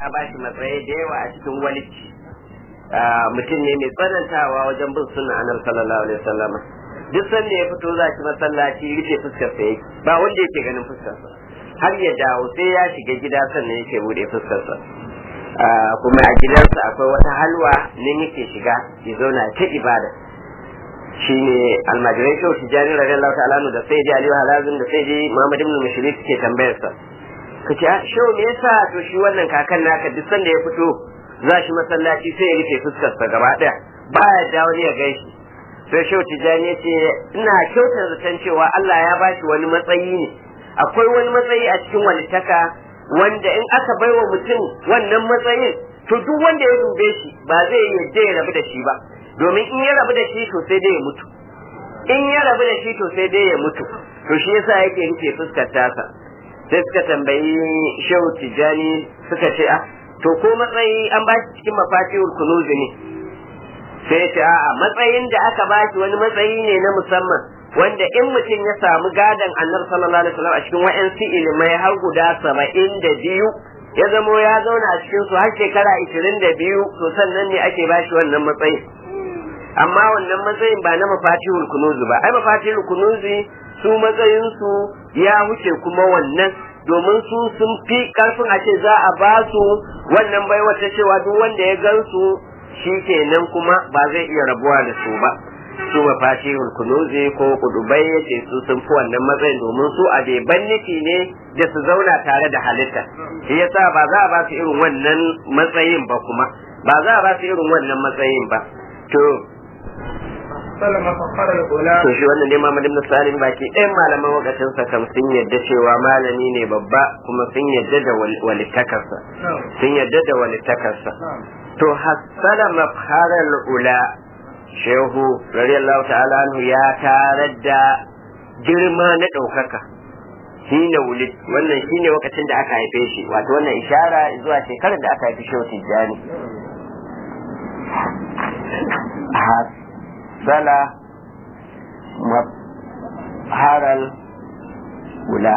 a bashi matsayi da yawa a cikin walicci mutum ne mai tsanantawa wajen bin sunna annabi sallallahu alaihi wasallam duk sanda ya fito za shi masallaci rufe fuskar sa yake ba wanda yake ganin fuskar sa har ya dawo sai ya shiga gida sannan yake bude fuskar sa kuma a gidansa akwai wata halwa nan yake shiga ya zauna ta ibada shine almajirai shehu tijjani radiyallahu ta'ala da sai ji aliyu halazin da sai ji muhammad ibn mushrik suke tambayar sa kace shehu me yasa to shi wannan kakan naka duk sanda ya fito za shi masallaci sai ya rufe fuskar sa gaba daya baya da wani ya gaishe sai shehu tijjani ya ce ina kyautar zaton cewa Allah ya bashi wani matsayi ne akwai wani matsayi a cikin walittaka wanda in aka baiwa mutum wannan matsayin to duk wanda ya dube shi ba zai yadda ya rabu da shi ba domin in ya rabu da shi to sai dai ya mutu in ya rabu da shi to sai dai ya mutu to shi yasa yake rufe fuskar tasa sai suka tambayi shehu tijjani suka ce a to ko matsayi an ba shi cikin mafatihul kunuzi ne sai ya ce a'a matsayin da aka ba shi wani matsayi ne na musamman wanda in mutum ya samu gadon annabi sallallahu alaihi wasallam a cikin wa'ansu ilimai har guda saba'in da biyu ya zamo ya zauna a cikin su har shekara ishirin da biyu to sannan ne ake ba shi wannan matsayin amma wannan matsayin ba na mafatihul kunuzi ba ai mafatihul kunuzi su matsayin su ya wuce kuma wannan domin su sun fi karfin a ce za a ba su wannan bai wata cewa duk wanda ya gan su shi kenan kuma ba zai iya rabuwa da su ba su mafatihul kunuzi ko kudubai yace su sun fi wannan matsayin domin su a beban nufi ne da su zauna tare da halitta shi yasa ba za a ba su irin wannan matsayin ba kuma ba za a ba su irin wannan matsayin ba to to shi wannan dai Muhammad ibn Salim baki ɗayan malaman wakacin sa kam sun yadda cewa malami ne babba kuma sun yadda da walittakarsa sun yadda da walittakarsa to hassala mafharal ula shehu radiyallahu ta'ala anhu ya tarar da girma na ɗaukaka shine wulid wannan shine lokacin da aka haife shi wato wannan ishara zuwa shekarar da aka haifi shehu tijjani sala haral wula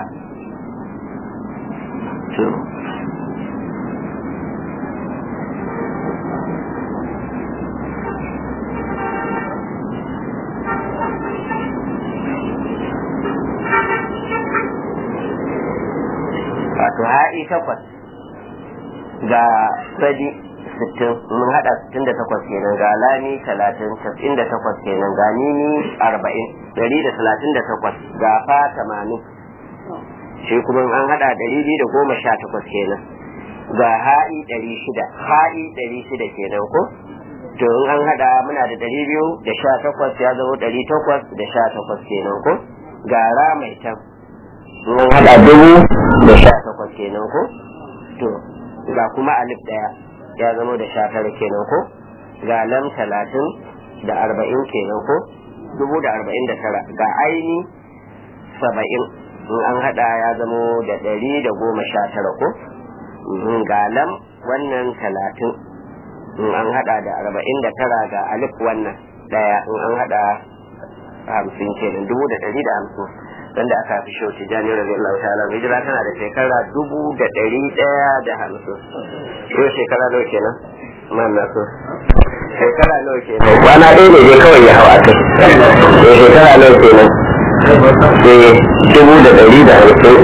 wato ha'i takwas ga sadi sittin mun hada sittin da takwas kenan ga lami talatin casa'in da takwas kenan ga nini arba'in dari da talatin da takwas ga fa tamanin shi kuma an hada dari biyu da goma sha takwas kenan ga ha'i dari shida ha'i dari shida kenan ko to in an hada muna da dari biyu da sha takwas ya zama dari takwas da sha takwas kenan ko ga ra mai can mun hada dubu da sha takwas kenan ko to ga kuma alif daya ya zama da sha tara kenan ko ga lam talatin da arba'in kenan ko dubu da arba'in da tara ga aini saba'in in an hada ya zama da ɗari da goma sha tara ko ga lam wannan talatin in an hada da arba'in da tara ga alif wannan daya in an hada hamsin kenan dubu da ɗari da hamsin wanda aka fi shauci jani rabi Allah ta'ala hijira tana da shekara dubu da ɗari ɗaya da hamsin yau shekara nawa kenan man na so shekara nawa kenan kwana ɗaya ne dai kawai ya hawa kai eh shekara nawa kenan eh dubu da ɗari da hamsin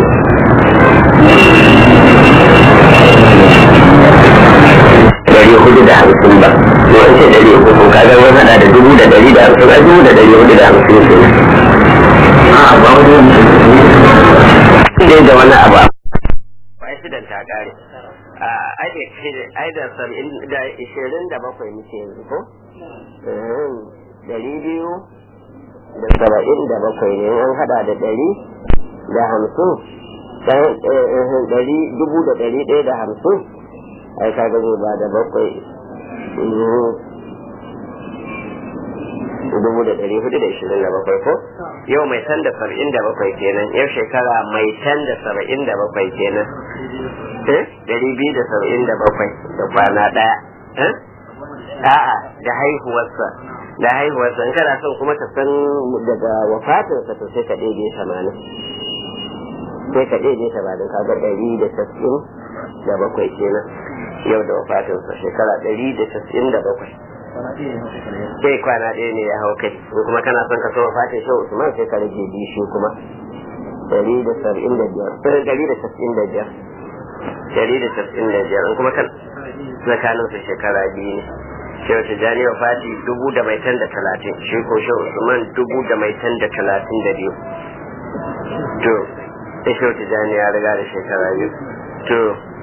ɗari hudu da hamsin ba ko an ce ɗari uku ko kaga wani hada da dubu da ɗari da hamsin a dubu da ɗari hudu da hamsin kenan dai da wani abu ai shidan ta kare ai da saba'in da ishirin da bakwai muke yanzu ko dari biyu da saba'in da bakwai ne an hada da dari da hamsin dari dubu da dari ɗaya da hamsin ai kaga zai ba da bakwai dubu da ɗari hudu da ishirin da bakwai ko yau mai tan da saba'in da bakwai kenan yau shekara mai tan da saba'in da bakwai kenan ɗari biyu da saba'in da bakwai da kwana ɗaya a'a da haihuwarsa da haihuwarsa in kana son kuma ka san daga wafatinsa to sai ka ɗaiɗe tamanin sai ka ɗaiɗe tamanin kaga ɗari da saba'in da bakwai kenan yau da wafatinsa shekara ɗari da casa'in da bakwai sai kwana ɗaya ne ya hau kai in kuma kana son ka so wafatin shi usman sai ka rage biyu shi kuma ɗari da saba'in da biyar ɗari da casa'in da biyar ɗari da casa'in da biyar in kuma kan tsakaninsu shekara biyu ne shehu tijjani wa fati dubu da mai tan da talatin shi ko shehu usman dubu da mai tan da talatin da biyu to sai shehu tijjani ya riga da shekara biyu to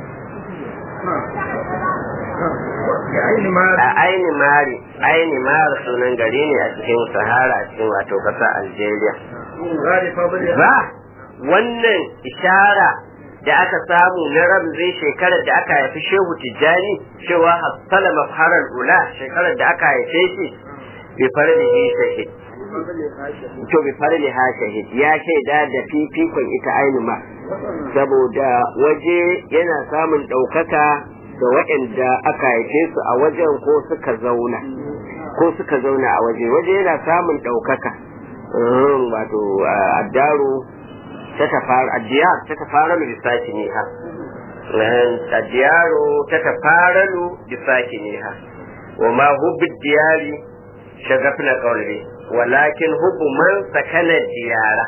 a aini mari aini mari sunan gari ne a cikin sahara a cikin wato kasa algeria ba wannan ishara da aka samu na ramzai shekarar da aka haifi shehu tijjani cewa hassala mafharar ula shekarar da aka haife shi bi farlihi shahid to bi farliha shahid ya shaida da fifikon ita ainu ma saboda waje yana samun ɗaukaka da waɗanda aka haife su a wajen ko suka zauna ko suka zauna a waje waje yana samun ɗaukaka wato addaru ta tafara addiyar ta tafara lu bisaki ne ha addiyaru ta tafara lu bisaki ne ha wa ma hubbi diyari shagafna qawli walakin hubbu man sakana diyara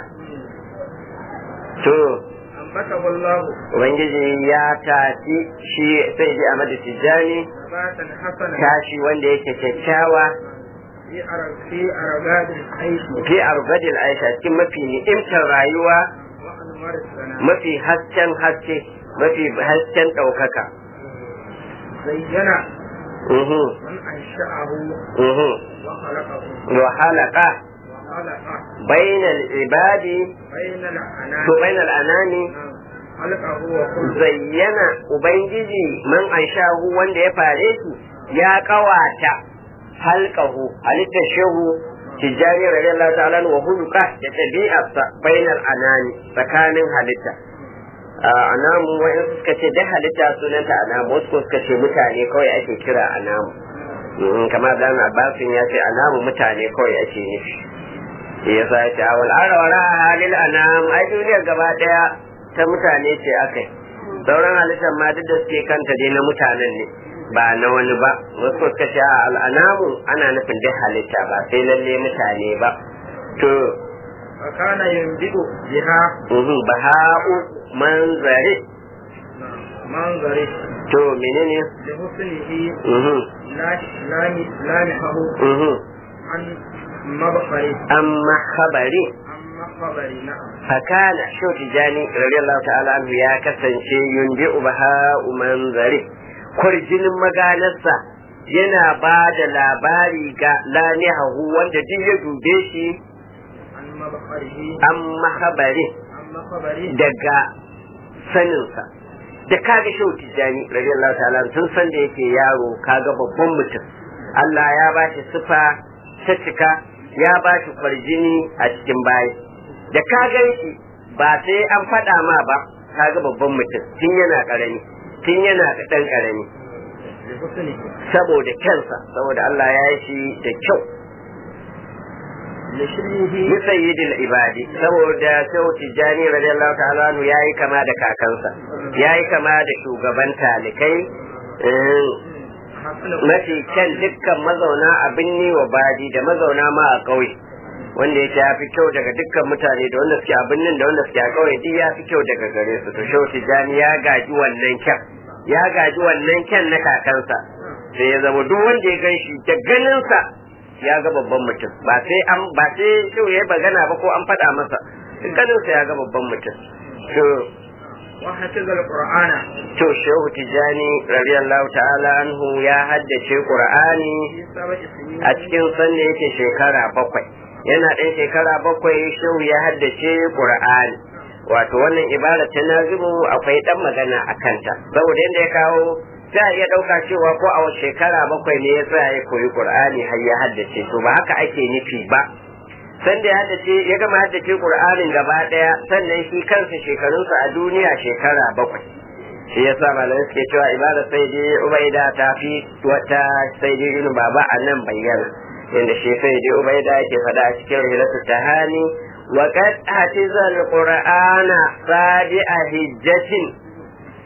to Ubangiji ya tafi shi sai ji Ahmadu Tijjani tashi wanda yake kyakkyawa fi argadil aisha cikin mafi ni'imtar rayuwa mafi hasken haske mafi hasken ɗaukaka zayyana uhu man ansha'ahu uhu wa khalaqahu wa halaka wa khalaqa bainal ibadi bayna al-anam to bainal anani khalaqahu wa kullu zayyana ubangiji man anshahu wanda ya fare shi ya kawata halkahu halittar shehu tijjani radiyallahu ta'ala wa huluka da tabi'arsa bainal anani tsakanin halitta a anamu wa'in suka ce da halitta sunanta anamu wasu suka ce mutane kawai ake kira anamu Mhm, kamar dan abbasin ya ce anamu mutane kawai ake nufi shi yasa ya ce awal arawara halil anam ai duniyar gaba daya ta mutane ce akai sauran halittar ma duk da suke kanta dai na mutanen ne ba na wani ba wasu suka ce a al'anamu ana nufin duk halitta ba sai lalle mutane ba to fa kana yunbidu biha mhm, baha'u manzari manzari to menene li husnihi mhm, la la lamihahu mhm. an mabkhari amma khabari amma khabari na'am fakana shau tijani radiyallahu ta'ala anhu ya kasance yundi ubaha manzari kwarjinin maganarsa yana ba da labari ga lanihahu wanda duk ya dube shi an mabkharihi an mahabari amma khabari daga saninsa da kaga shau tijani radiyallahu ta'ala anhu tun san da yake yaro kaga babban mutum Allah ya ba shi sifa ta cika ya ba shi kwarjini a cikin bayi da ka gan shi ba sai an faɗa ma ba ka ga babban mutum tun yana ƙarami tun yana ɗan ƙarami li husnihi saboda kansa saboda Allah ya yi shi da kyau li shirihi ni sayyidil ibadi saboda sau tijani radiyallahu ta'ala anhu yayi kama da kakansa yayi kama da shugaban talikai eh, hasana mafi kyan dukkan mazauna a binni wa badi da mazauna ma a ƙauye wanda yake ya fi kyau daga dukkan mutane da wanda suke a binnin da wanda suke a ƙauye duk ya fi kyau daga gare su to shehu tijjani ya gaji wannan kyan ya gaji wannan kyan na kakansa sai ya zama duk wanda ya gan shi da ganinsa ya ga babban mutum ba sai an ba sai shehu ya yi magana ba ko an faɗa masa duk ganinsa ya ga babban mutum to wa hafiza al-qur'ana to shehu tijjani radiyallahu ta'ala anhu ya haddace qur'ani fi sab'i sinin a cikin sanda yake shekara bakwai yana ɗan shekara bakwai shehu ya haddace qur'ani wato wannan ibara ta nazimu akwai ɗan magana a kanta saboda yadda ya kawo za a iya ɗauka cewa ko a wace shekara bakwai ne ya tsaya ya koyi qur'ani har ya haddace to ba haka ake nufi ba sanda ya haddace ya gama haddace qur'anin gaba ɗaya sannan shi kansa shekarunsa a duniya shekara bakwai shi yasa malamai suke cewa ibada sai dai ubaida ta fi wata sai dai irin baba a nan bayyana inda shi sai dai ubaida yake faɗa a cikin rahilatu tahani wa qad hatiza alqur'ana sadi'a hijjatin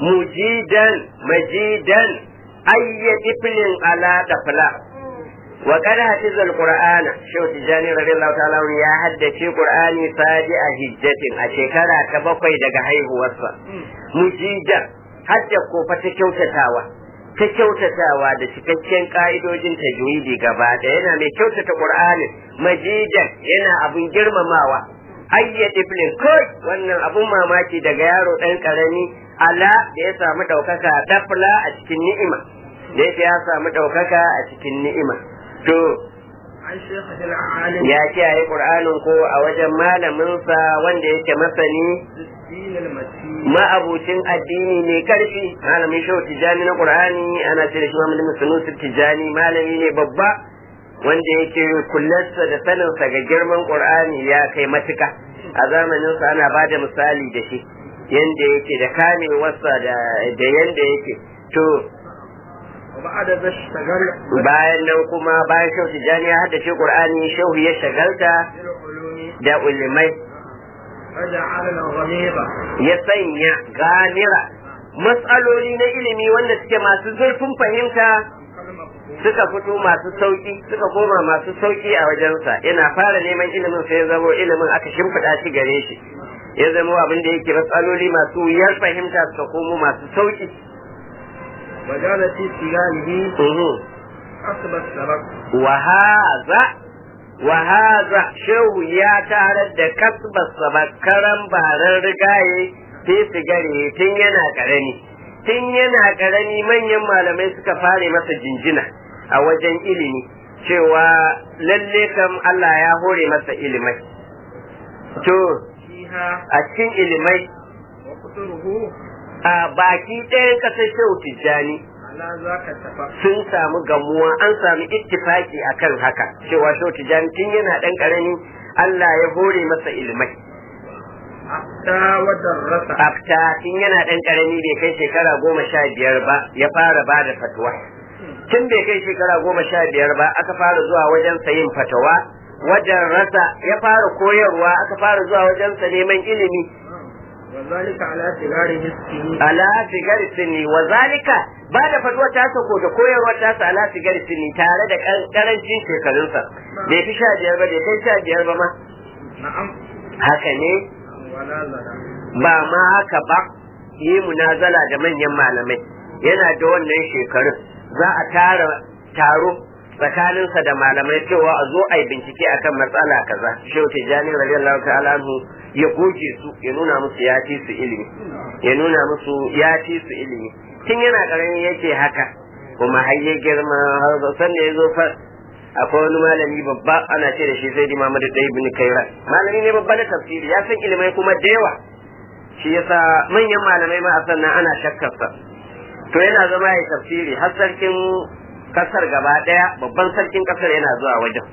mujidan majidan ayya iflin ala dafla wa qad hafiza alqur'ana shaw tijani radiyallahu ta'ala anhu ya haddace qur'ani sadi a hijjatin a shekara ta bakwai daga haihuwarsa mujidan hadda ko fa ta kyautatawa ta kyautatawa da cikakken ka'idojin tajwidi gaba da yana mai kyautata qur'ani majidan yana abun girmamawa ayya tiflin kai wannan abun mamaki daga yaro dan karami ala da ya samu daukaka dafla a cikin ni'ima da yake ya samu daukaka a cikin ni'ima to عن شيخه العالم ya kiyaye qur'anin ko a wajen malaminsa wanda yake masani الدين المتين ma'abucin addini mai karfi malamin shehu tijani na qur'ani ana ce da shi Muhammad bin Sunusi tijani malami ne babba wanda yake kullarsa da saninsa ga girman qur'ani ya kai matuka a zamanin sa ana bada misali da shi yanda yake da kamewarsa da da yanda yake to وبعد ذا اشتغل bayan nan kuma bayan shehu tijani ya haddace qur'ani shehu ya shagalta بالعلوم da ulimai فجعلنا غميضة ya sanya ganira matsaloli na ilimi wanda suke masu zurfin fahimta suka fito masu sauki suka koma masu sauki a wajensa yana fara neman ilimin sai ya zamo ilimin aka shimfiɗa shi gare shi ya zamo abin da yake matsaloli masu wuyar fahimta suka komo masu sauki وجعل في سجانه Mhm. حسب السبق wahaza wahaza shehu ya tarar da kasbarsa bakaran baran rigaye sai sigare tun yana karami tun yana karami manyan malamai suka fare masa jinjina a wajen ilimi cewa lalle kam Allah ya hore masa ilimai to فيها a cikin ilimai وقصره a baki ɗayan ƙasar shehu tijjani على ذاك التفق sun samu gamuwa an samu ittifaki akan haka cewa shehu tijjani tun yana ɗan ƙarami Allah ya hore masa ilimai حتى ودرس afta tun yana ɗan ƙarami bai kai shekara goma sha biyar ba ya fara ba da fatuwa tun bai kai shekara goma sha biyar ba aka fara zuwa wajen yin fatawa wajen rasa ya fara koyarwa aka fara zuwa wajen sa neman ilimi وذلك على صغار السنين ala sigar sinni wa zalika ba da fatuwa ta sako da koyarwa ta sa ala sigar sinni tare da kan- karancin shekarunsa bai fi sha biyar ba bai kai sha biyar ba ma نعم haka ne ولا زنا ba ma haka ba yi munazala da manyan malamai yana da wannan shekarun za a tara taro tsakaninsa da malamai cewa a zo a yi bincike akan matsala kaza shehu tijjani radiyallahu ta'ala anhu ya goge su ya nuna musu ya ci su ilimi ya nuna musu ya ci su ilimi tun yana karami yake haka kuma har ya girma har san da ya zo fa akwai wani malami babba ana ce da shi sai di Muhammad da ibn Kaira malami ne babba na tafsiri ya san ilimai kuma da yawa shi yasa manyan malamai ma a sannan ana shakkar sa to yana zama ya tafsiri har sarkin kasar gaba daya babban sarkin kasar yana zuwa wajen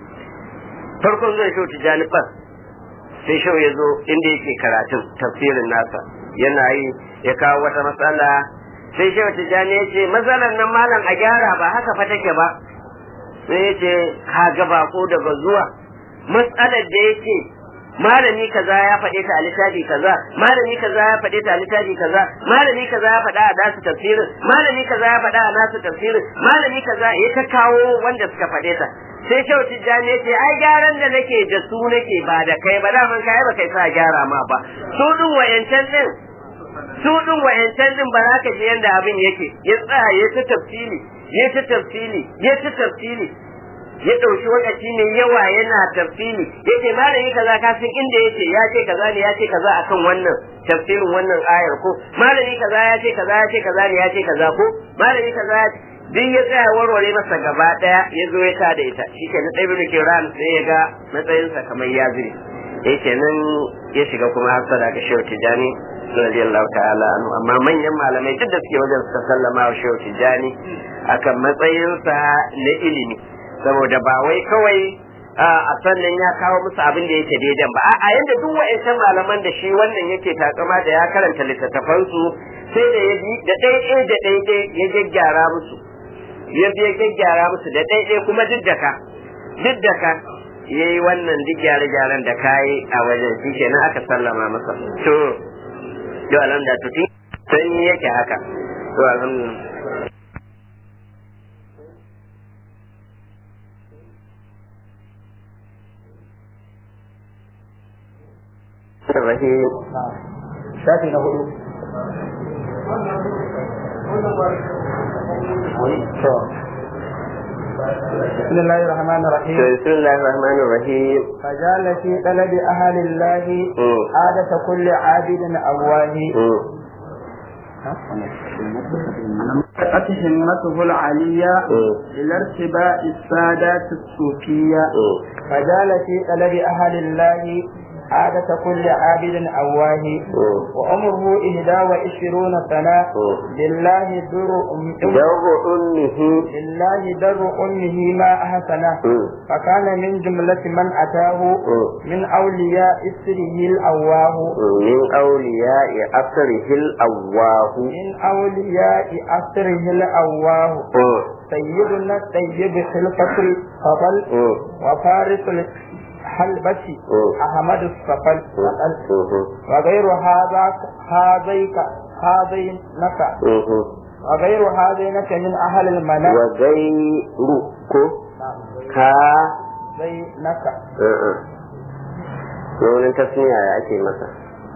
farkon zai shau tijani fas sai shau ya zo inda yake karatun tafsirin nasa yana yi ya kawo wata matsala sai shau tijani ya ce matsalar nan malam a gyara ba haka fa take ba sai ya ce ka ga bako daga zuwa matsalar da yake malami kaza ya faɗe ta a littafi kaza malami kaza ya faɗe ta a littafi kaza malami kaza ya faɗa a nasu tafsirin malami kaza ya faɗa a nasu tafsirin malami kaza ya ta kawo wanda suka faɗe ta sai shau tijjani ya ce ai gyaran da nake da su nake ba da kai ba daman kai ba kai sa gyara ma ba su din wayancan din su din wayancan din ba za ka ji yanda abin yake ya tsaya ya ta tafsili ya ta tafsili ya ta tafsili ya ɗauki lokaci mai yawa yana tafsiri yace malami kaza ka san inda yace ya ce kaza ne ya ce kaza akan wannan tafsirin wannan ayar ko malami kaza ya ce kaza ya ce kaza ne ya ce kaza ko malami kaza ya duk ya tsaya warware masa gaba daya ya zo ya ta da ita shi ke na ɗaya bin kiran sai ya ga matsayinsa kamar ya zire yake nan ya shiga kuma hasada ga shehu tijani radiyallahu ta'ala anhu amma manyan malamai duk da suke wajen suka sallama wa shehu tijani akan matsayinsa na ilimi saboda ba wai kawai a sannan ya kawo musu abin da yake daidan ba a yanda duk wa'ancan malaman da shi wannan yake takama da ya karanta littattafansu sai da ya bi da ɗaiɗai da ɗaiɗai ya gyaggyara musu ya bi ya gyaggyara musu da ɗaiɗai kuma duk da ka duk da ka ya yi wannan duk gyare-gyaren da kayi a wajen shi kenan aka sallama masa to yau alam da tuti sanyi yake haka to alhamdulillah الرحيم shafi na hudu بسم الله الرحمن الرحيم بسم الله الرحمن الرحيم فجعل في طلب أهل الله مم. عادة كل عابد أواه مم. قد همته العلية مم. إلى ارتباء السادات الصوفية مم. فجعل في طلب أهل الله عادة كل عابد أواه مم. وعمره إهدى وعشرون سنة مم. لله در أم جر أمه لله در أمه ما أحسنه مم. فكان من جملة من أتاه مم. من أولياء سره الأواه من أولياء أثره الأواه من أولياء أسره الأواه مم. سيدنا الطيب خلقة الفضل مم. وفارس الحلبة مم. أحمد الصفل مم. وغير هذا هذيك هذينك مم. وغير هذينك من أهل المنام وغيرك ka زينك wani tasniya ya ake masa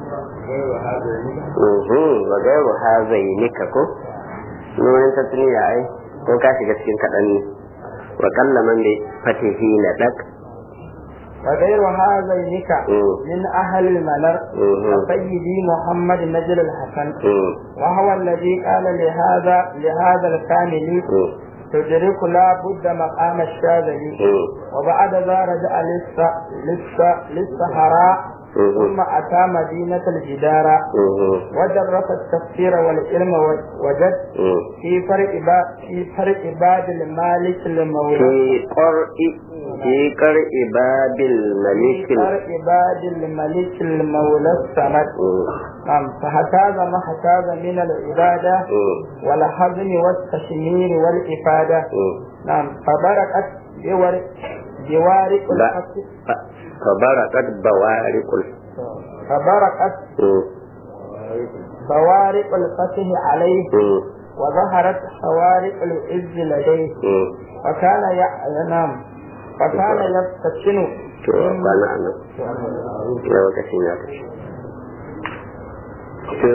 Mhm, wa gairu ha zai nika ko wani tasniya ai ko ka shiga cikin kaɗan ne wa kalla man da fatihi na ɗak وغير هذينك مم. من أهل المنر مم. سيدي محمد نجل الحسن Mhm, وهو الذي قال لهذا لهذا الكامل mhm, تدرك لا بد مقام الشاذلي mhm, وبعد ذا رجع للس- للس- للسهراء ثم mhm, أتى مدينة الجدارة mhm, ودرس التفسير والعلم و- وجد mhm. في فرق با- في فرق باب المالك المولى fi ƙar'i fi ƙar'i babil في malikin فرق باب الملك المولى الصمد Mhm, نعم فهتاز ما هتاز من العبادة mhm, والحزم والتشمير والإفادة mhm. نعم فبركت بورق بوارق لا. الفتح Fa- فبرقت بوارق ال- فبركت Mhm, بوارق الفتح عليه mhm, وظهرت خوارق العز لديه mhm. فكان ينام فكان يفتتن to kwana a nan lokacin ya tafi to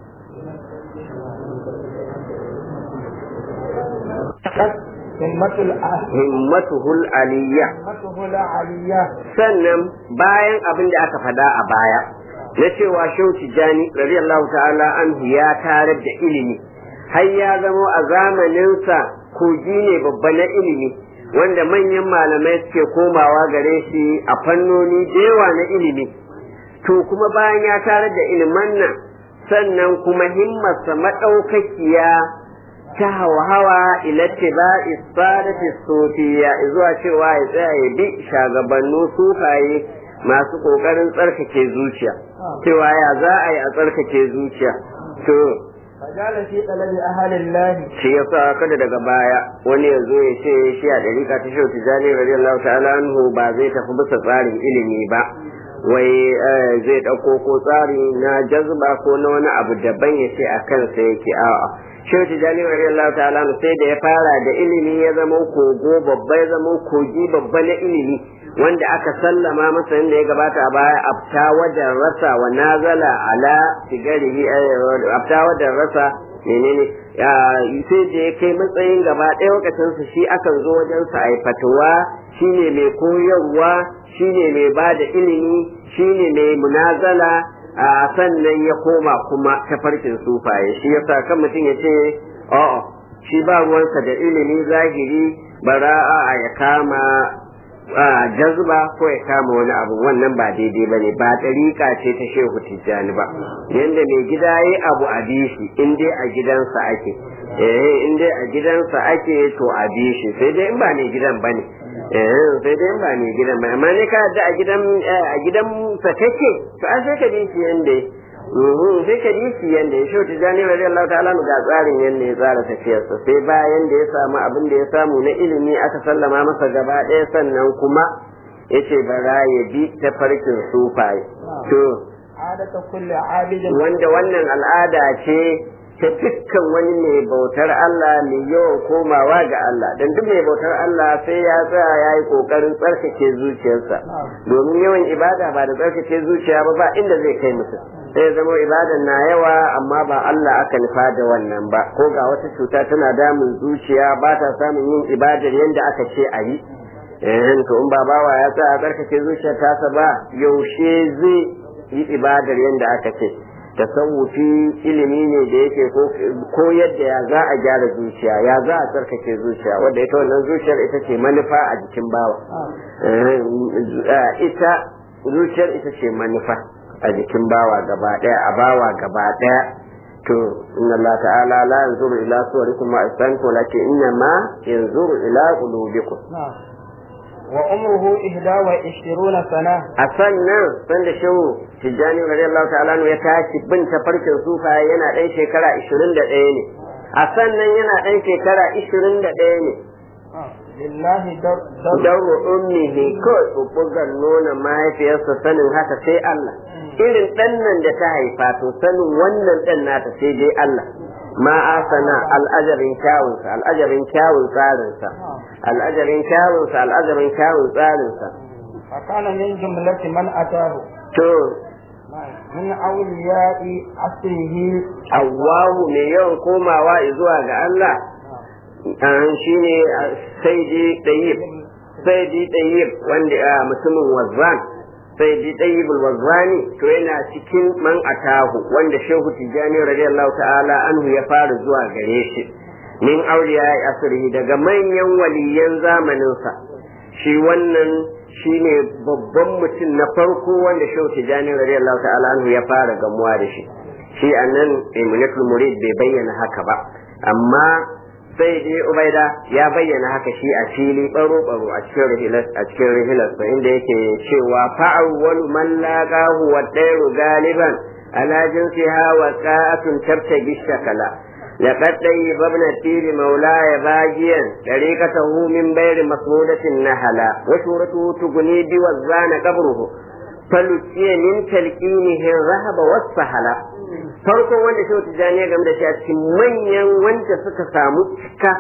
همة الأهل himmatuhul aliyya همته العلية sannan bayan abin da aka fada a baya na cewa shehu tijjani radiyallahu ta'ala anhu ya tarar da ilimi har ya zamo a zamaninsa kogi ne babba na ilimi wanda manyan malamai suke komawa gare shi a fannoni da yawa na ilimi to kuma bayan ya tarar da iliman nan sannan kuma himmarsa maɗaukakiya ta hawa ila tiba'i sadati sufiya zuwa cewa ya tsaya ya bi shagabannu sufaye masu kokarin tsarkake zuciya cewa ya za a yi a tsarkake zuciya to فجعل في طلب أهل الله shi yasa kada daga baya wani ya zo ya ce shi a dariƙa ta shehu tijjani radiyallahu ta'ala anhu ba zai tafi bisa tsarin ilimi ba wai eh, zai ɗauko ko tsari na jazba ko na wani abu daban ya ce a kansa yake a'a shehu tijjani radiyallahu ta'ala anhu sai da ya fara da ilimi ya zama kogo babba ya zama kogi babba na ilimi wanda aka sallama masa inda ya gabata a baya abta wajen rasa wa nazala ala sigarihi eh, abta wajen rasa menene ya sai da ya kai matsayin gaba ɗaya lokacin su shi akan zo wajen sa ai fatuwa shine mai koyarwa shine mai ba da ilimi shine mai munazala a sannan ya koma kuma tafarkin sufaye shi yasa kan mutum ya ce a'a shi ba ruwansa da ilimi zahiri bara'a ya kama a jazba ko ya kama wani abu wannan ba daidai ba ne ba ɗariƙa ce ta shehu tijjani ba yadda mai gida ya abu a bishi in dai a gidansa ake eh in dai a gidansa ake to a bishi sai dai in ba mai gidan ba ne eh sai dai in ba mai gidan ba amma ne ka da a gidan a gidan sa kake to an sai ka bi shi yanda Mhm, sai ka ji shi yanda ya shi tijani radiyallahu ta'ala ga tsarin yanda ya tsara tafiyarsa sai bayan da ya samu abin da ya samu na ilimi aka sallama masa gaba ɗaya sannan kuma ya ce bara ya bi ta farkin sufaye to عادة كل عابد wanda wannan al'ada ce ta dukkan wani mai bautar Allah mai yawan komawa ga Allah don duk mai bautar Allah sai ya tsaya ya yi kokarin tsarkake zuciyarsa domin yawan ibada ba da tsarkake zuciya ba ba inda zai kai mutum sai ya zama ibadan na yawa amma ba Allah aka nufa da wannan ba ko ga wata cuta tana damun zuciya ba ta samun yin ibadar yadda aka ce a yi eh to in ba bawa ya tsaya tsarkake zuciyar tasa ba yaushe zai yi ibadar yadda aka ce tasawufi ilimi ne da yake ko yadda ya za a gyara zuciya ya za a tsarkake zuciya wadda ita wannan zuciyar ita ce manufa a jikin bawa ita zuciyar ita ce manufa a jikin bawa gaba daya a bawa gaba daya to inna Allah ta'ala la yanzuru ila suwarikum wa ajsamikum walakin inna ma yanzuru ila qulubikum wa umruhu ihda wa ishiruna sana a sannan san da shehu tijjani radiyallahu ta'ala ya tashi bin tafarkin sufa yana ɗan shekara 21 ne a sannan yana ɗan shekara 21 ne lillahi dauro ummihi kawai bubbugan nuna mahaifiyarsa sanin haka sai Allah irin ɗan nan da ta haifa to sanin wannan ɗan nata sai dai Allah ma asana al'ajarin kyawunsa al'ajarin kyawun tsarinsa al'ajarin kyawunsa al'ajarin kyawun tsarinsa fakana min jumlati man atahu to min awliya'i asrihi Allahu mai yawan komawa zuwa ga Allah an shine saidi tayyib saidi tayyib wanda mutumin wazzan saidi tayyib wazzani to yana cikin man atahu wanda shehu tijani radiyallahu ta'ala anhu ya fara zuwa gare shi min auliya asrihi daga manyan waliyan zamaninsa shi wannan shine babban mutum na farko wanda shehu tijani radiyallahu ta'ala anhu ya fara gamuwa da shi shi annan imunatul murid bai bayyana haka ba amma sai dai ubaida ya bayyana haka shi a fili baro baro a cikin rihilas a cikin rihilas inda yake cewa fa'awwal man laqahu wa dairu galiban ala jinsiha wa qa'atun tabtagi shakala لقد طيب ابن التير مولاي باجيا طريقته من بير مسمودة نهلا وشورته تغني بوزان قبره فلتي من تلقينه الرهب والسهلا farko wanda shi wata janiya game da shi a cikin manyan wanda suka samu cika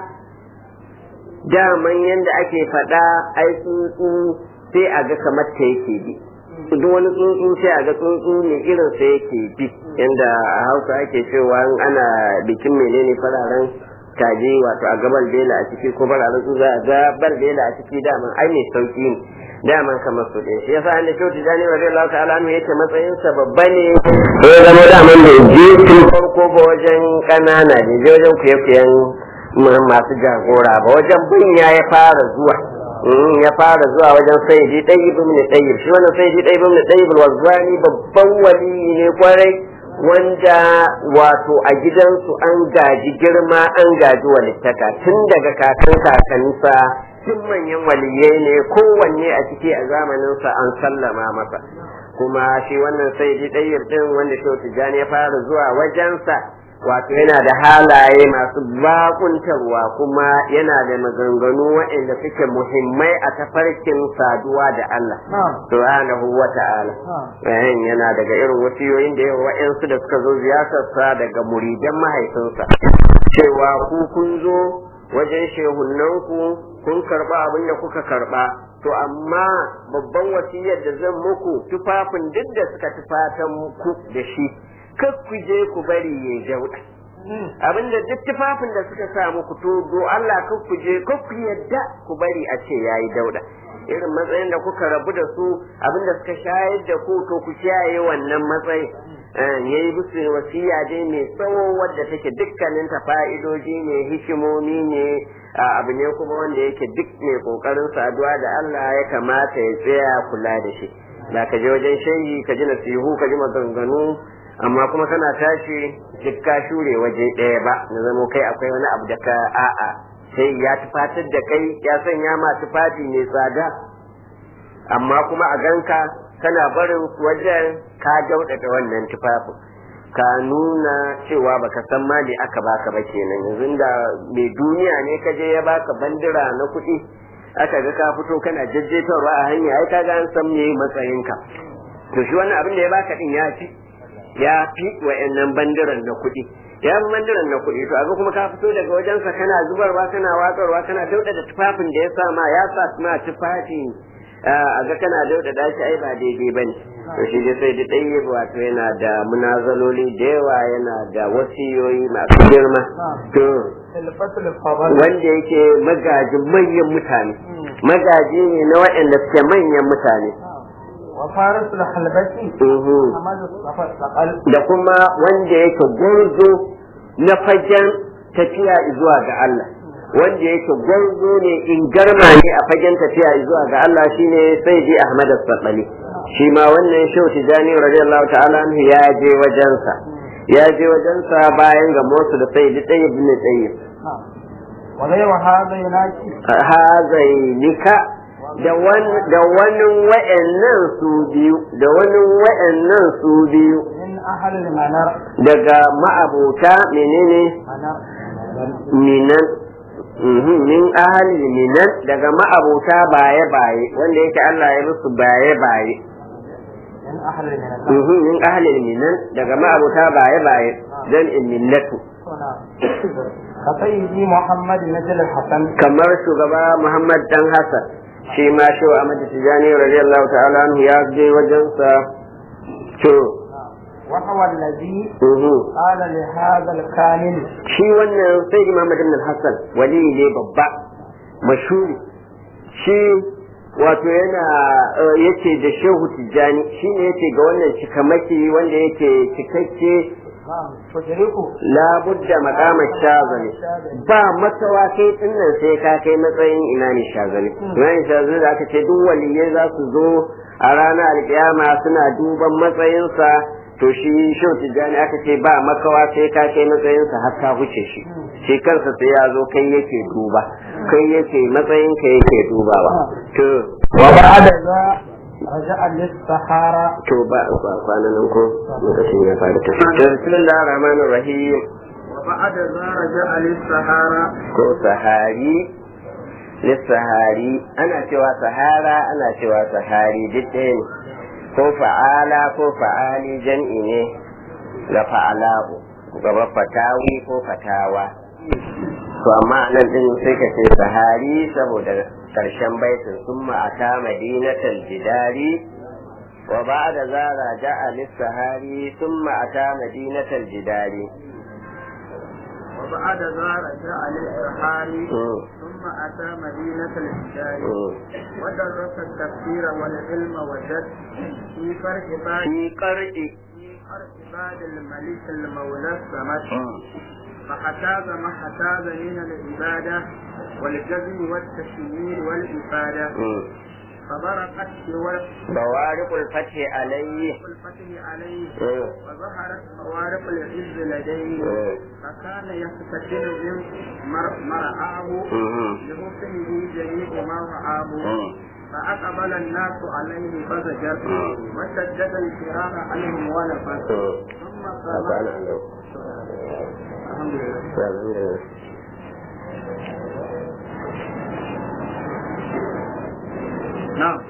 daman yadda ake faɗa ai tsuntsu sai a ga kamar ta yake bi duk wani tsuntsu sai a ga tsuntsu ne irin sa yake bi yanda a hausa ake cewa ana bikin menene fararen kaji wato a gabar bela a ciki ko fararen tsuntsu a gabar bela a ciki daman ai mai sauki ne daman kamar su ɗaya shi yasa inda kyautu jani wa zai lauta alamu yake matsayinsa babba ne ya zama daman da je tun farko ba wajen ƙanana da je wajen kuye-kuyen masu jagora ba wajen bunya ya fara zuwa ya fara zuwa wajen sayyidi ɗayyib ibn ɗayyib shi wannan sayyidi ɗayyib ibn ɗayyib wazani babban wali ne kwarai wanda wato a gidansu an gaji girma an gaji walittaka tun daga kakan kakansa tun manyan waliyai ne kowanne a ciki a zamaninsa an sallama masa kuma shi wannan sayyidi ɗayyib ɗin wanda shi tijjani ya fara zuwa wajensa wato yana da halaye masu bakuntarwa kuma yana da maganganu waɗanda suke muhimmai a tafarkin saduwa da Allah subhanahu wa ta'ala yana daga irin wasiyoyin da yawa waɗansu da suka zo ziyartarsa daga muridan mahaifinsa cewa ku kun zo wajen shehunnanku kun karba abin da kuka karba to amma babban wasiyar da zan muku tufafin duk da suka tufatan muku da shi kar ku je ku bari ya jauda abinda duk tufafin da suka sa muku to do Allah kar ku je kar ku yadda ku bari a ce yayi dauda irin matsayin da kuka rabu da su abinda suka shayar da ku to ku kiyaye wannan matsayin yayi musu wasiya dai mai tsawo wadda take dukkanin ta fa'idoji ne hikimomi ne abu ne kuma wanda yake duk mai kokarin saduwa da Allah ya kamata ya tsaya kula da shi da ka je wajen shayi ka ji nasihu ka ji maganganu amma kuma kana tashi duk ka shure waje ɗaya ba na zamo kai akwai wani abu da ka a'a sai ya tufatar da kai ya sanya ma tufafi mai tsada amma kuma a ganka kana barin wajen ka daudata wannan tufafin ka nuna cewa baka san ma me aka baka ba kenan yanzu da mai duniya ne ka je ya baka bandira na kuɗi aka ga ka fito kana jajjetarwa a hanya ai kaga an san me matsayinka to shi wannan abin da ya baka din ya fi ya fi wa'annan bandiran na kuɗi ya fi bandiran na kuɗi to aga kuma ka fito daga wajensa kana zubarwa kana watsarwa kana dauda da tufafin da ya sa ma ya sa ma tufafi a ga kana dauda da shi ai ba daidai bane to shi dai sai da ɗaya wato yana da munazaloli da yawa yana da wasiyoyi masu girma to wanda yake magajin manyan mutane magaji ne na waɗanda suke manyan mutane وفارس الحلبسي محمد الثقل da kuma wanda yake gwarzo na fagen tafiya zuwa ga Allah wanda yake gwarzo ne in garma ne a fagen tafiya zuwa ga Allah shine Sayyidi Ahmad As-Saqali shi ma wannan Shehu Tijani radiyallahu ta'ala anhu ya je wajensa ya je wajensa bayan ga Musa da Sayyidi Tayyib ibn Tayyib وغير هذا يناجي hazainika da wani da wani wa'annan su biyu da wani wa'annan su biyu من أهل المنار daga ma'abota menene منار minan Mhm, min ahli minan daga ma'abota baye baye wanda yake Allah ya musu baye baye من أهل المنار Mhm, min ahli minan daga ma'abota baye baye dan in millatu كسيدي محمد نجل الحسن kamar shugaba Muhammad dan Hassan shi ma shi wa Ahmad Tijani radiyallahu ta'ala anhu ya je wajensa to وهو الذي mhm. قال لهذا الكامل shi wannan sai Muhammad ibn Hassan wali ne babba mashhuri shi wato yana eh, yace da Shehu Tijani shi ne yace ga wannan cikamaki wanda yake cikakke نعم تدركه labudda makamar shazali ba makawa kai dinnan sai ka kai matsayin imani shazali imani shazali da aka ce duk waliyai za su zo a ranar alkiyama suna duban matsayinsa to shi shau tijjani aka ce ba makawa sai ka kai matsayinsa har ka huce shi shi kansa sai ya zo kai yake duba kai yake matsayin ka yake dubawa to وبعد ذا رجع للسحارة to ba ba kwanan nan ko lokacin ya fara tafi to bismillahir rahmanir rahim وبعد ذا رجع للسحارة ko sahari lissahari ana cewa sahara ana cewa sahari duk ɗaya ne ko fa'ala ko fa'ali jan'i ne ga fa'ala'u gaba fatawi ko fatawa to amma nan din sai ka ce sahari saboda karshen baitin sun ma'ata madinatal jidari wa ba'da zara ja'a lissahari sun ma'ata madinatal jidari وبعد ذا رجع للسحاري Mm. ثم أتى مدينة الحجاز Mm. ودرس التفسير والعلم وجد في فرق بعد fi qar'i في فرق بعد الملك المولى الصمد فحتاز ما حتاز من العبادة والجزم والتشمير والإفادة فبرقت بوارق الفتح عليه الفتح عليه مم. وظهرت خوارق العز لديه مم. فكان يفتتن من مر- مرعاه مم. لحسنه جميع ما رآه مم. فأقبل الناس عليه فزجر مم. وشدد الفرار عنهم ونفر ثم قال الحمد لله نعم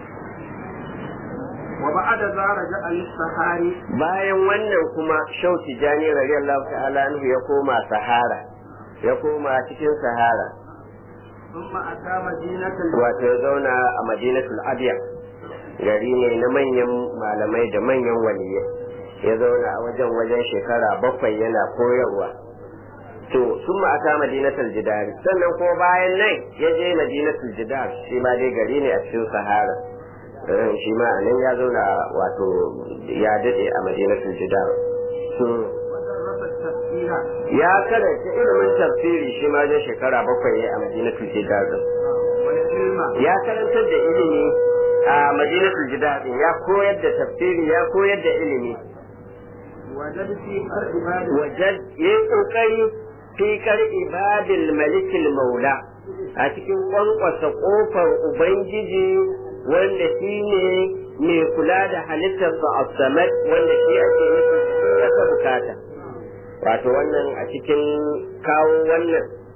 وبعد ذا رجع للسحاري bayan wannan kuma shauti jani radiyallahu ta'ala anhu ya koma sahara ya koma cikin sahara ثم أتى مدينة wato ya zauna a madinatul abiya gari ne na manyan malamai da manyan waliyai ya zauna a wajen wajen shekara bakwai yana koyarwa to sun ata madinatul jidari sannan kuma bayan nan ya je madinatul jidar shi ma dai gari ne a cikin sahara Eh, shi ma a nan ya zauna wato ya dade a madinatul jidar to ودرس التفسير ya karanta ilimin tafsiri shi ma dai shekara bakwai ne a madinatul jidar din والعلم ya karantar da ilimi a madinatul jidar din ya koyar da tafsiri ya koyar da ilimi وجد في فرق بعد wajen ya yi kokari fi kar ibadil malikil maula a cikin kwankwasa kofar ubangiji wanda shi ne mai kula da halittarsa a samad wanda shi ake nufi ya ka bukata wato wannan a cikin kawo wannan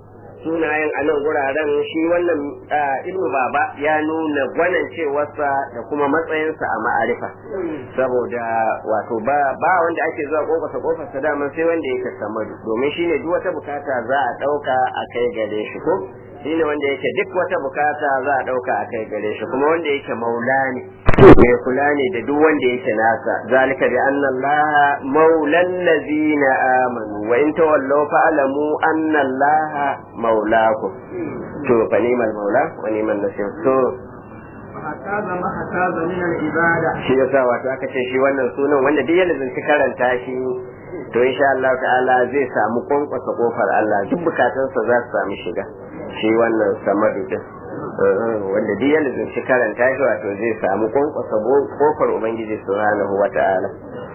sunayen a nan guraren shi wannan ibnu baba ya nuna gwanan cewarsa da kuma matsayinsa a ma'arifa saboda wato ba ba wanda ake zuwa kofarsa kofarsa daman sai wanda yake samadu domin shine duk wata bukata za a ɗauka a kai gare shi ko shine wanda yake duk wata bukata za a ɗauka a kai gare shi kuma wanda yake maula ne mai kula ne da duk wanda yake nasa zalika bi anna allaha maulal ladina amanu wa in tawallaw fa'lamu anna allaha maulakum to fa ni'mal maula wa ni'mal nasir to hakaza ma hakaza min al-ibada shi yasa wato aka ce shi wannan sunan wanda duk yana zance karanta shi to insha Allah ta'ala zai samu kwankwasa kofar Allah duk bukatunsa za su samu shiga shi wannan samadu din wanda duk yana zance karanta shi wato zai samu kwankwasa kofar ubangiji subhanahu wa ta'ala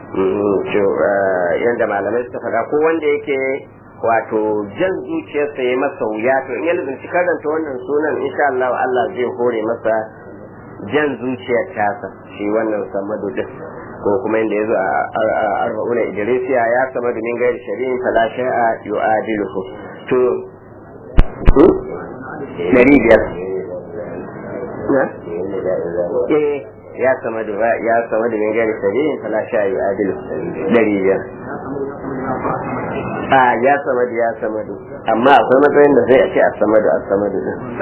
yanda malamai suka faɗa ko wanda yake wato jan zuciyarsa ya masa wuya to in ya lalace karanta wannan sunan insha Allah Allah zai hore masa jan zuciyar tasa shi wannan samadu din ko kuma inda yazo a arba'una idrisiya ya sama da min gairi shari'in fala shay'a yu'adiluhu to dari biyar na eh ya sama da ya sama da min gairi shari'in fala shay'a yu'adiluhu dari biyar a ya sama da ya sama da amma akwai matsayin da zai a ce a sama da a sama da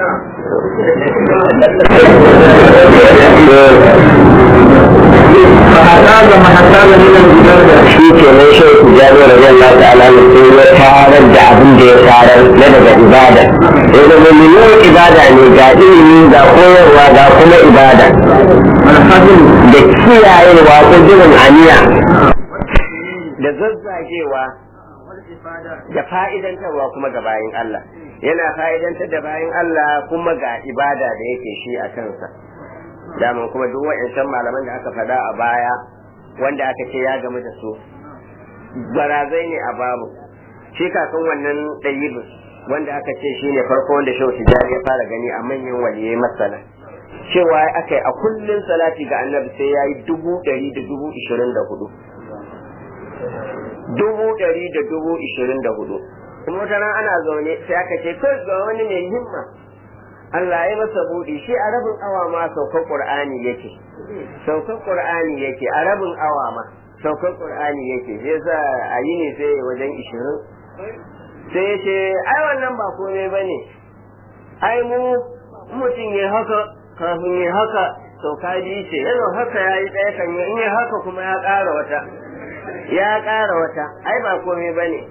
فهذا ما حصل من الإبادة shi ke nan shi ku jami rabin Allah ta'ala ne sai ya tarar da abin da ya tarar na daga ibada ya zama miliyon ibada ne ga ilimi ga koyarwa ga kuma ibada والحزن da kiyayewa ko jirin aniya da zazzagewa والإفادة da fa'idantarwa kuma ga bayin Allah yana fa'idantar da bayin Allah kuma ga ibada da yake shi a kansa daman kuma duk wa'ancan malaman da aka faɗa a baya wanda aka ce ya gamu da su barazai ne a babu shi kakan wannan ɗayibin wanda aka ce shi ne farko wanda shehu tijjani ya fara gani a manyan waliyai masana cewa aka yi a kullum salati ga annabi sai ya yi dubu ɗari da dubu ishirin da hudu dubu ɗari da dubu ishirin da hudu kuma wata ran ana zaune sai aka ce kai ga wani mai himma Allah ya masa buɗi shi a rabin awa ma saukar Qur'ani yake saukar Qur'ani yake a rabin awa ma saukar Qur'ani yake sai yasa a yi ne sai wajen ishirin sai ya ce ai wannan ba komai bane ai mu mutum ya haka kafin ya haka sauka biyu ce yanzu haka ya yi ɗaya kan in ya haka kuma ya ƙara wata ya ƙara wata ai ba komai ba ne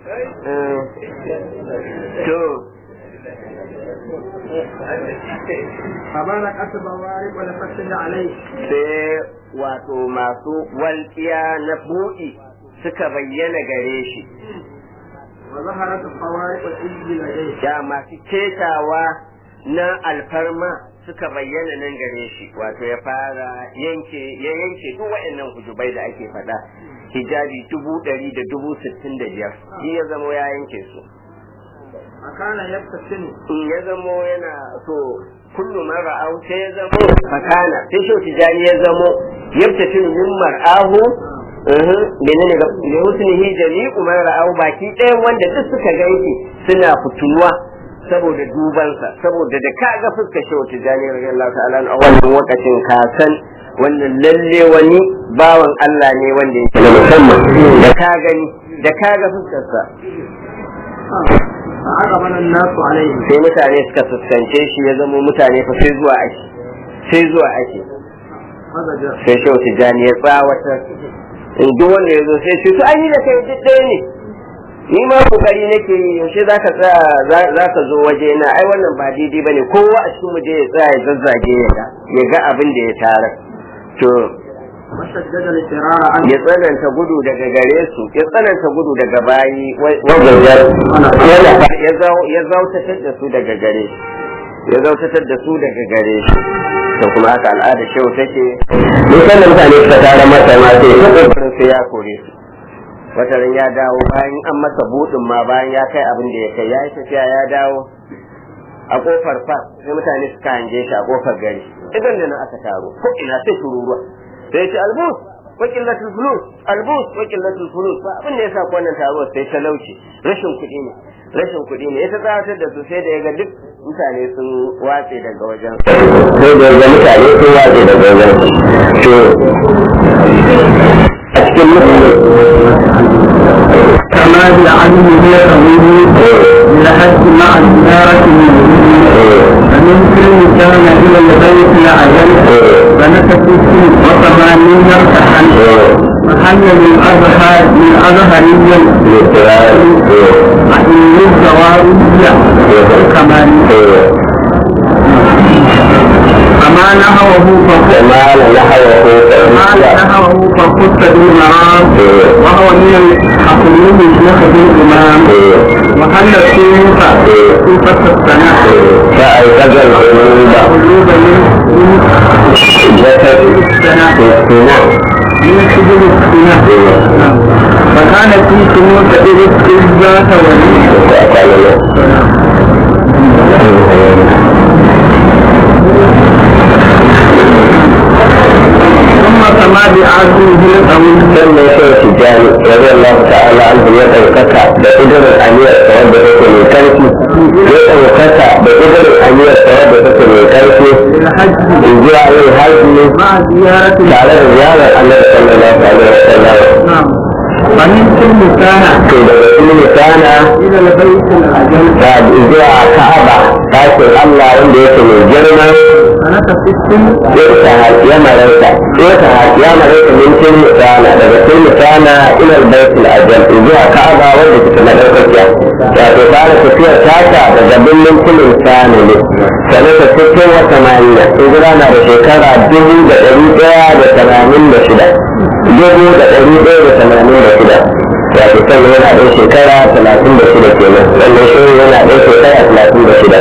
to فبارك أسب وارق ولفتد عليه sai wato masu walƙiya na buɗi suka bayyana gare shi وظهرت الخوارق الإجل لديه da masu ketawa na alfarma suka bayyana nan gare shi wato ya fara yanke ya yanke duk waɗannan hujubai da ake faɗa hijabi dubu ɗari da dubu sittin da biyar shi ya zamo ya yanke su فكان يبتسم in ya zamo yana so kullu man ra'ahu sai ya zamo fakana sai shi tijani ya zamo yabtatin min mar'ahu mhm menene ga li husnihi jami'u man ra'ahu baki ɗayan wanda duk suka ganki suna fituwa saboda dubansa saboda da ka ga fuskar shi tijani radiyallahu ta'ala a wannan lokacin ka san wannan lalle wani bawan Allah ne wanda yake na musamman da ka gani da ka ga fuskarsa فعقبل الناس عليه sai mutane suka fuskance shi ya zama mutane fa sai zuwa ake sai zuwa ake فزجر sai shehu tijjani ya tsawatar in duk wanda ya zo sai ce to an yi da kai duk ɗaya ne ni ma kokari nake yi yaushe za ka tsaya za ka zo waje na ai wannan ba daidai bane kowa a cikin je ya tsaya ya zazzage ya ga ya ga abin da ya tara to وشدد الفرار عنه ya tsananta gudu daga gare su ya tsananta gudu daga bayi wajen ya zau- ya zautatar da su daga gare shi ya zautatar da su daga gare shi to kuma haka al'ada shehu take nisan da mutane suka tara masa ma sai ya kokarin sai ya kore su wata ran ya dawo bayan an masa budin ma bayan ya kai abin da ya kai ya yi tafiya ya dawo a kofar fa sai mutane suka hange shi a kofar gari idan da nan aka taro ko ina sai tururuwa sai ya ce albus wa qillatul fulus albus wa qillatul fulus ba abin da yasa ko wannan taro sai talauci rashin kuɗi ne rashin kuɗi ne ya ta tsawatar da su sai da ya ga duk mutane sun watse daga wajen sai da ya ga mutane sun watse daga wajen to a cikin mutane كما بعلم هي قوله لحد مع الزيارة فمن كل كان إلى البيت لعجل فنكت وثمانين ارتحل محل من أزهر من أزهريا عين الزوارية كمان فما نهوه فخذ ما نحوه ما نهوه فخذ بالمرام وهو من الحكمين شيخ الإمام وحل السيوف سيوفة السنة فأيقظ القلوب قلوب من جسد السنة السنة من سجن السنة فكان في سنوة إذ ذات ولي ثم سما بعزمه القوي sannan sai tijjani rabi Allah ta'ala an ya ɗaukaka da ƙudurin aniyar sa wadda take mai ƙarfi ya ɗaukaka da ƙudurin aniyar sa wadda take mai ƙarfi للحج in zuwa yin hajji مع زيارة tare da ziyarar annabi sallallahu alaihi wasallam نعم فمن كل سنة to daga kullu kana إلى البيت الأجل da zuwa Ka'aba ɗakin Allah wanda yake mai girma سنة ست يرتهى يا مريتا يرتهى يا مريتا من كل سنة daga kullu kana ila al-bayt al-ajal zuwa Ka'aba wanda take na ɗaukakiya wato fara tafiyar taka daga birnin kullum sana ne sanata sittin wa tamaniya hijira na da shekara dubu da ɗari ɗaya da tamanin da shida dubu da ɗari ɗaya da tamanin da shida wato sannan yana ɗan shekara talatin da shida kenan sannan shi yana ɗan shekara talatin da shida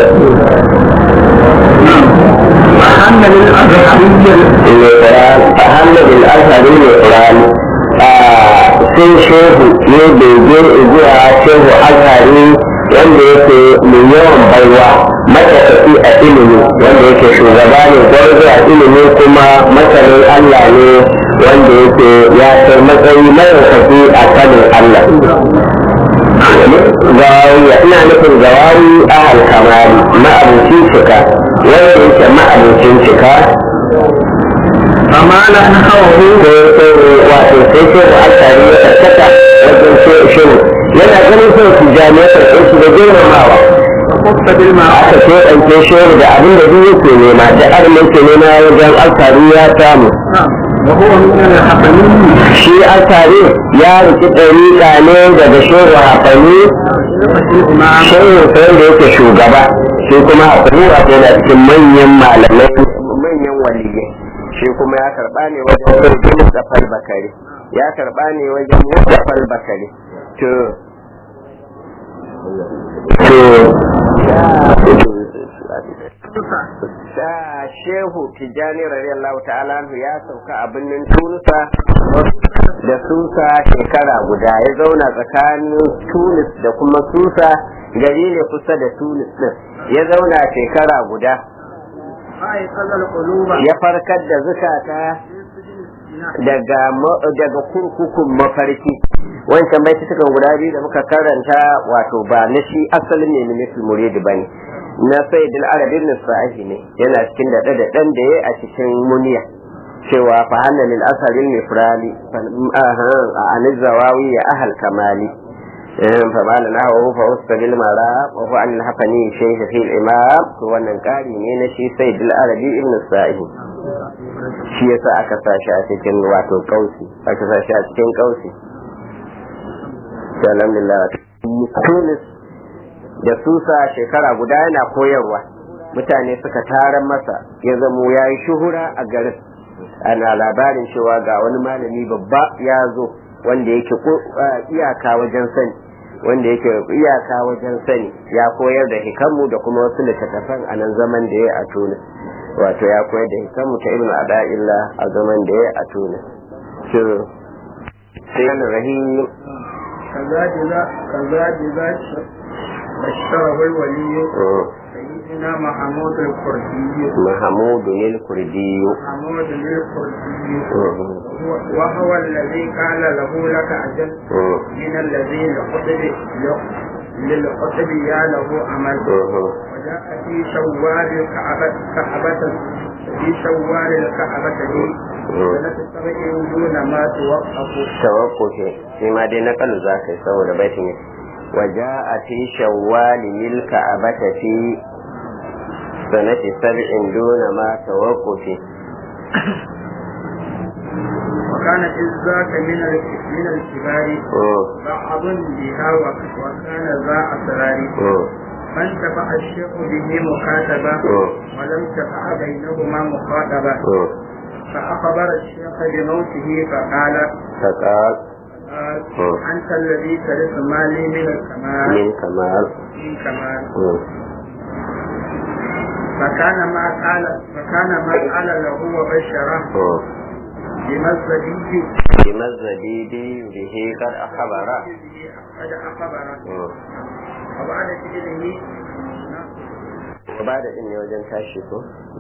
محل للأزهرية القرآن أهم بالأزهر القرآن sai shehu ne bege zuwa shehu azhari wanda yake mai yawan baiwa matafi a ilimi wanda yake shugaba ne gwarzo a ilimi kuma masanin Allah ne wanda yake ya kai matsayi madaukaki a sanin Allah gawawiya ina nufin gawawi ahal kamari ma'abucin cika wanda yake ma'abucin cika فما نهوه wato sai sai da alkari ya tattaka wajen shiru yana ganin sai su jami'a karɓe shi da girmamawa وخص بالمعروف aka ce ɗauke shiru da abin da duk yake nema da abin da yake nema wajen alkari ya samu وهو من الحقنين shi alkari ya riki ɗariƙa ne daga shiru hafani الإمام shiru sai da yake shugaba shi kuma hafani wato yana cikin manyan malamai manyan waliyai shi kuma ya karɓa ne wajen sarkin Mustapha Bakari ya karɓa ne wajen Mustapha Bakari to to da shehu tijjani radiyallahu ta'ala anhu ya sauka a birnin tunusa da susa shekara guda ya zauna tsakanin tunis da kuma susa gari ne kusa da tunis din ya zauna shekara guda أيقظ القلوب ya farkar da zukata daga ma- daga kurkukun mafarki wancan bai cikin guda biyu da muka karanta wato ba na shi asalin ne na nufin muridi ba ne na sai dil arabin nisfahi ne yana cikin da da dan da ya a cikin muniya cewa fa hanna lil asarin nifrali a anil zawawi ya ahal kamali fa bala na hawa fa usta bil mara wa fa an hafani shaykh fi al imam to wannan kari ne na shi sai dil arabi ibn sa'i shi yasa aka sa shi a cikin wato kausi aka sa shi a cikin kausi alhamdulillah tunis da susa shekara guda yana koyarwa mutane suka tara masa ya zamo ya yi shuhura a garin ana labarin cewa ga wani malami babba ya zo wanda yake ko- ah, iyaka wajen sani wanda yake iyaka wajen sani ya koyar da hikamu da kuma wasu littattafan a nan zaman da ya a tunis wato ya koyar da hikamu ta ibnu ada'illa a zaman da ya a tunis shiru sai rahim كذا جزاء كذا جزاء بشره الولي سيدنا محمود الكردي محمود الكردي محمود الكردي وهو الذي قال له لك أجل من الذين قتل للقطب يا له عمل وجاء في شوال الكعبة كعبة في شوال الكعبة دي سنة سبع دون ما توقف tawakkufi shi ma dai nakalu za ka yi saboda baitin yake وجاء في شوال للكعبة في سنة سبع دون ما توقف وكان إذ ذاك من ال- من الكبار مم. بعض بها وك- وكان ذا أسرار مم. فانتفع الشيخ به مكاتبة مم. ولم تقع بينهما مخاطبة مم. فأخبر الشيخ بموته فقال فقال قال مم. أنت الذي ترث مالي من الكمال من كمال من كمال مم. فكان ما قال فكان ما قال له وبشره مم. بمزدي بما الزبيب به قد أخبر قد أخبر مم. وبعد كده وبعد إن وجن tashi ko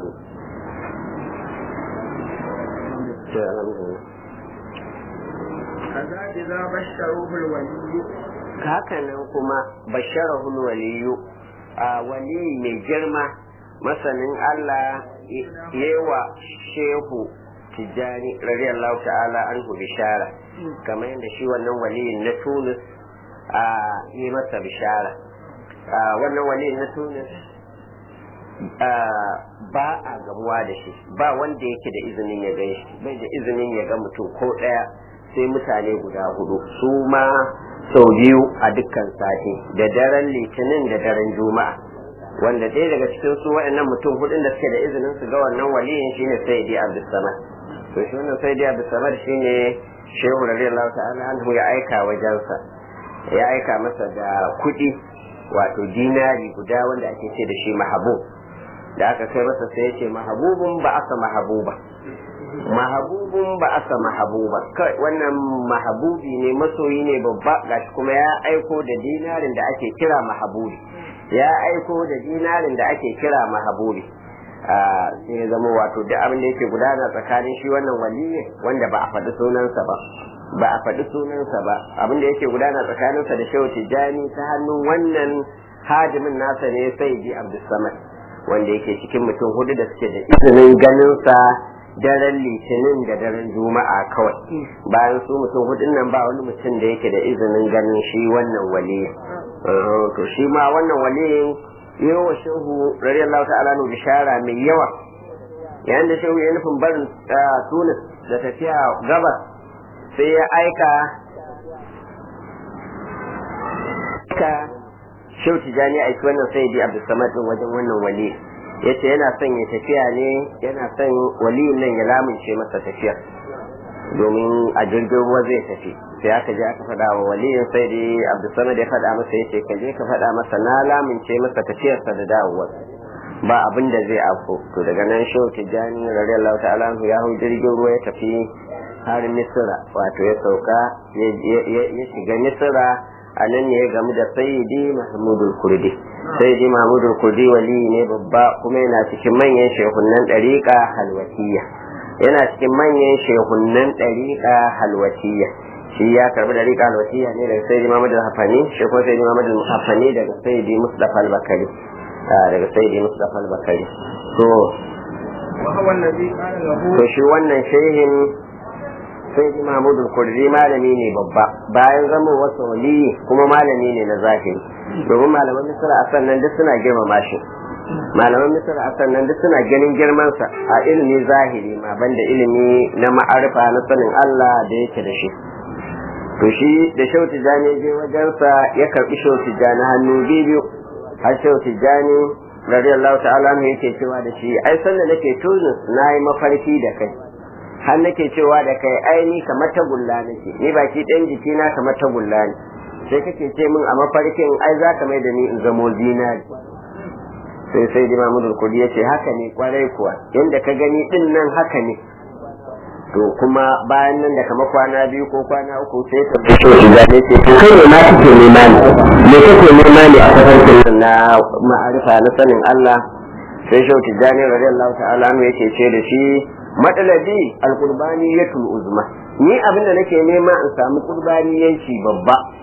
to alhamdulillah كذا إذا بشروه الولي haka nan kuma basharahul waliyu a wali mai girma masanin Allah yewa shehu tijjani radiyallahu ta'ala anhu bishara kamar yadda shi wannan waliyin na Tunis a yi masa bishara a wannan waliyin na Tunis a, ba a gamuwa da shi ba wanda yake da izinin ya gan shi bai da izinin ya ga mutum ko ɗaya sai mutane guda hudu su ma sau biyu a dukkan sati da daren litinin da daren juma'a wanda ɗaya daga cikin su waɗannan mutum hudun da suke da izinin su ga wannan waliyin shine sayyidi abdulsamad to shi wannan sayyidi abdulsamad shine shehu radiyallahu ta'ala anhu ya aika wajensa ya aika masa da kuɗi wato dinari guda wanda ake ce da shi mahabub da aka kai masa sai ya ce mahabubun ba aka mahabuba mahabubun ba aka mahabuba kai wannan mahabubi ne masoyi ne babba gashi kuma ya aiko da dinarin da ake kira mahabubi ya aiko da dinarin da ake kira mahabubi Ah, sai ya zama wato duk abin da yake gudana tsakanin shi wannan waliyi wanda ba a faɗi sunansa ba ba a faɗi sunansa ba abin da yake gudana tsakaninsa da shehu tijjani ta hannun wannan hadimin nasa ne sai ji abdulsamad wanda yake cikin mutum hudu da suke da izinin ganinsa daren litinin da daren juma'a kawai bayan su mutum hudun nan ba wani mutum da yake da izinin ganin shi wannan waliyin Uh, to shi ma wannan waliyin yawa shehu radiyallahu ta'ala nu bishara mai yawa yayin da shehu ya nufin barin uh, tunis da tafiya gabas sai ya aika ka shehu tijani aiki wannan sai di abdulsamad din wajen wannan wali yace yana son ya tafiya ne yana son waliyin nan ya lamunce masa tafiyar domin a jirgin ruwa zai tafi sai aka je aka faɗa wa waliyin sai dai abdulsamad ya faɗa masa yace ka je ka faɗa masa na lamunce masa tafiyarsa da dawowar ba abin da zai afko to daga nan shehu tijjani radiyallahu ta'ala anhu ya hau jirgin ruwa ya tafi har misira wato ya sauka ya- ya ya shiga misira a nan ne ya gamu da sayyidi mahmudul kurdi sayyidi mahmudul kurdi wali ne babba kuma yana cikin manyan shehunan ɗariƙa halwatiya yana cikin manyan shehunan ɗariƙa halwatiya shi ya karbi ɗariƙa halwatiya ne daga sayyidi mahmudul hafani shi kuma sayyidi mahmudul hafani daga sayyidi mustafa al-bakari Ah, daga sayyidi mustafa al-bakari to وهو الذي قال له to shi wannan shehin sai ji mahmudul kurdi malami ne babba bayan zama wasu wali kuma malami ne na zahiri domin malaman misra a sannan duk suna girmama shi malaman misra a sannan duk suna ganin girmansa a ilimi zahiri ma banda ilimi na ma'arifa na sanin Allah da yake da shi to shi da shehu tijjani ya je wajensa ya karbi shehu tijjani hannu biyu har shehu tijjani radiyallahu ta'ala anhu yake cewa da shi ai sanda nake tunis na yi mafarki da kai har nake cewa da kai ai ni kamar tagulla nake ni baki ɗan jikina kamar tagulla ne sai kake ce min a mafarkin ai za ka mai da ni in zamo zinari sai sai di mamudul kudi ya ce haka ne kwarai kuwa yadda ka gani din nan haka ne to kuma bayan nan da kama kwana biyu ko kwana uku sai ta fito shiga ne ce to kai ne ma kake nema ne me kake nema ne a tafarkin na ma'arifa na sanin Allah sai shau tijjani radiyallahu ta'ala anhu yake ce da shi matsalabi alqurbani yatul uzma ni abinda nake nema in samu qurbani yanci babba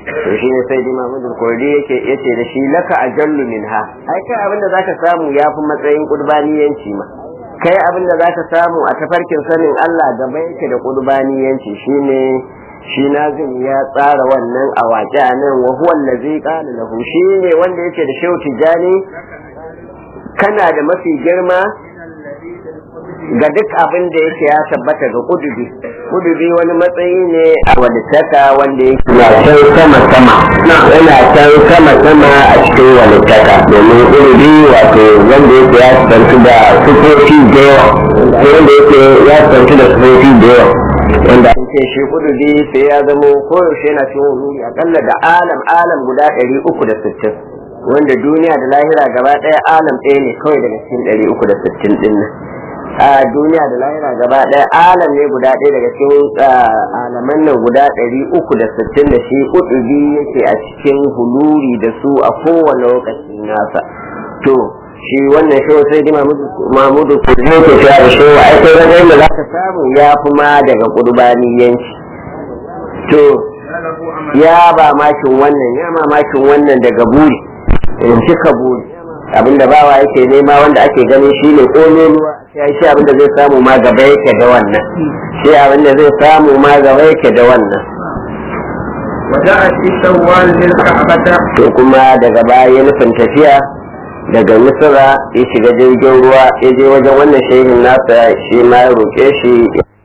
to shi ne sai dima mudur kurdi yake yace da shi laka ajallu minha ai kai abin da zaka samu yafi matsayin qurbaniyanci ma kai abin da zaka samu a tafarkin sanin Allah gaba yake da qurbaniyanci shine shi nazim ya tsara wannan a waƙe a nan wa huwa allazi qala lahu shi ne wanda yake da shehu tijani kana da mafi girma ga duk abin da yake ya tabbata ga kudubi kudubi wani matsayi ne a walittaka wanda yake na can sama sama yana can sama sama a cikin walittaka domin kudubi wato wanda yake ya tsantu da sufofi da yawa wanda yake ya tsantu da sufofi da yawa wanda an ce shi kudubi sai ya zama koyaushe yana cikin wuri akalla da alam alam guda ɗari uku da sittin wanda duniya da lahira gaba ɗaya alam ɗaya ne kawai daga cikin ɗari uku da sittin ɗin nan a duniya da lahira gaba ɗaya alam ne guda ɗaya daga cikin alaman nan guda ɗari uku da sittin da shi kudubi yake a cikin huluri da su a kowane lokaci nasa to shi wannan shi sai dai mamudu kudi yake cewa da shi ai sai wajen da za ka samu ya fi ma daga kurbaniyanci to ya ba makin wannan ya mamakin wannan daga buri in cika buri abinda bawa yake nema wanda ake ganin shi ne ƙololuwa sai shi abinda zai samu ma gaba yake da wannan shi abinda zai samu ma gaba yake da wannan وجاء في شوال للكعبة to kuma daga baya nufin tafiya daga misira ya shiga jirgin ruwa ya je wajen wannan shehin nasa shi ma ya roƙe shi